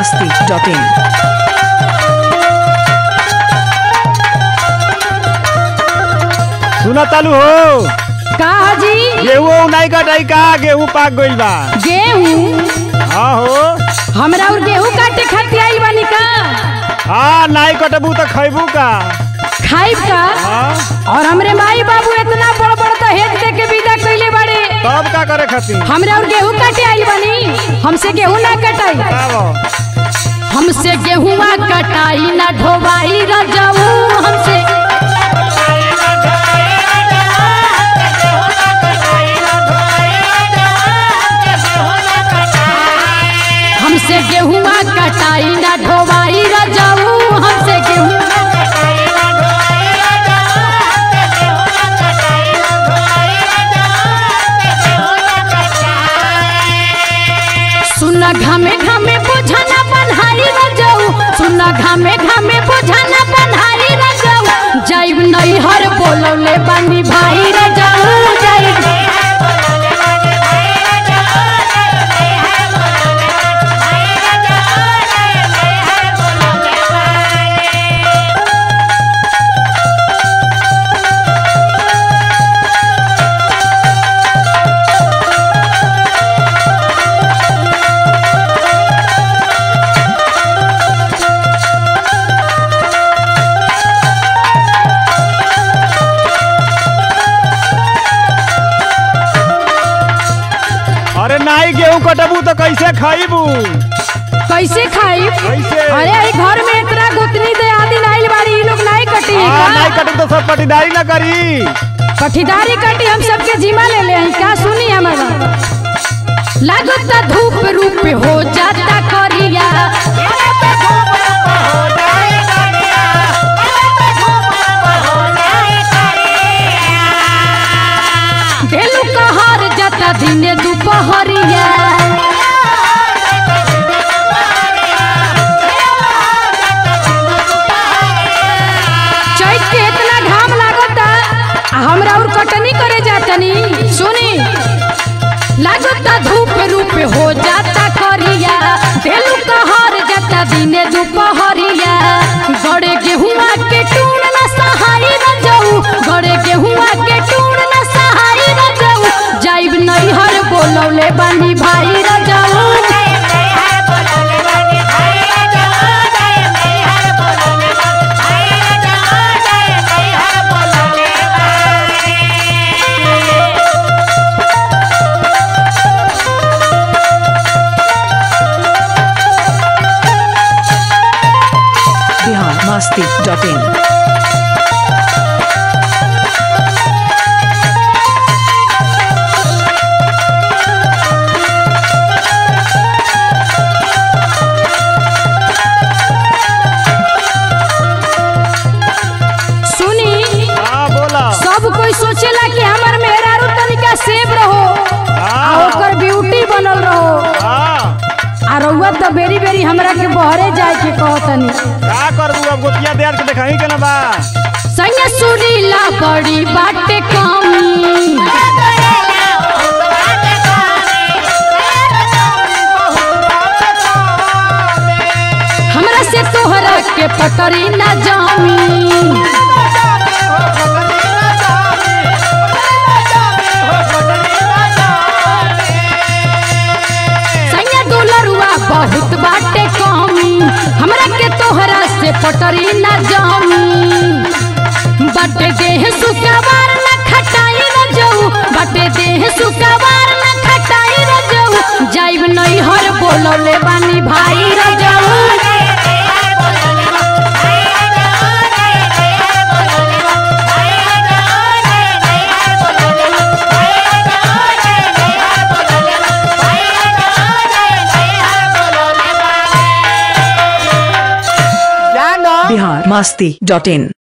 masti.in. सुना तालू हो का जी गेहूं नहीं कटाई का गेहूं पाक गइल बा गेहूं हाँ हो हमरा और गेहूं काटे खातिर आई बानी का हाँ नहीं कटबू तो खैबू का खाइब का हाँ और हमरे माई बाबू इतना बड़ बड़ दहेज दे के विदा कइले बाड़े तब का करे खातिर हमरा और गेहूं काटे आई बानी हमसे गेहूं ना कटाई बताओ हमसे गेहुआ कटाई ना ढोवाई रजाऊ हमसे हमसे गेहुआ कटाई ना ढोवाई रजाऊ हमसे गेहूं सुना घामे घामे बुझाना बन्हारी रजाऊ सुना घामे घामे बुझाना बन्हारी रजाऊ जाइब नहीं हर बोलौले बानी भाई रजाऊ जाइब अरे नहीं गेहूं कटबू तो कैसे खैबू कैसे खाई कैसे? अरे अरे घर में इतना गुतनी दे आदि नाइल बाड़ी ई लोग नहीं कटी हाँ नहीं का? कटू तो सब पटीदारी ना करी पठीदारी कटी हम सबके जिम्मा ले ले हैं क्या सुनी हमारा लागता धूप रूप हो जाता करिया देलू कहर जाता दिने दुपहरिया चैत के इतना घाम लागता आ हमरा और कटनी करे जातनी सुनी लागता धूप रूप हो जाता करिया देलू कहर जाता दिने दुपहरिया गड़े गेहुआ के टूण न सहाई न जाऊ गड़े गेहुआ के टूण न सहाई न जाऊ जाइब नहीं हर बोलौले बानी भाई र जाऊ Bihar masti.in. सुनी हाँ बोला सब कोई सोचेला कि हमर मेहरारू तनिका सेब रहो आ हाँ ओकर ब्यूटी बनल रहो हाँ आ रउआ तो बेरी बेरी हमरा के बहरे जाए के कहतनी का करबू अब गोतिया देर के देखाई के ना बा संग सुरीला बड़ी बाटे कमी हमरा से तोहरा के पटरी ना जामी सैया दुलरुआ बहुत बाटे कमी हमरा के तोहरा से पटरी ना जामी बटे देह सुकवार न खटाई न जाऊ बटे देह सुकवार न खटाई न जाऊ जाइब नहीं हर बोलौले बानी भाई र जाऊ Bihar masti.in.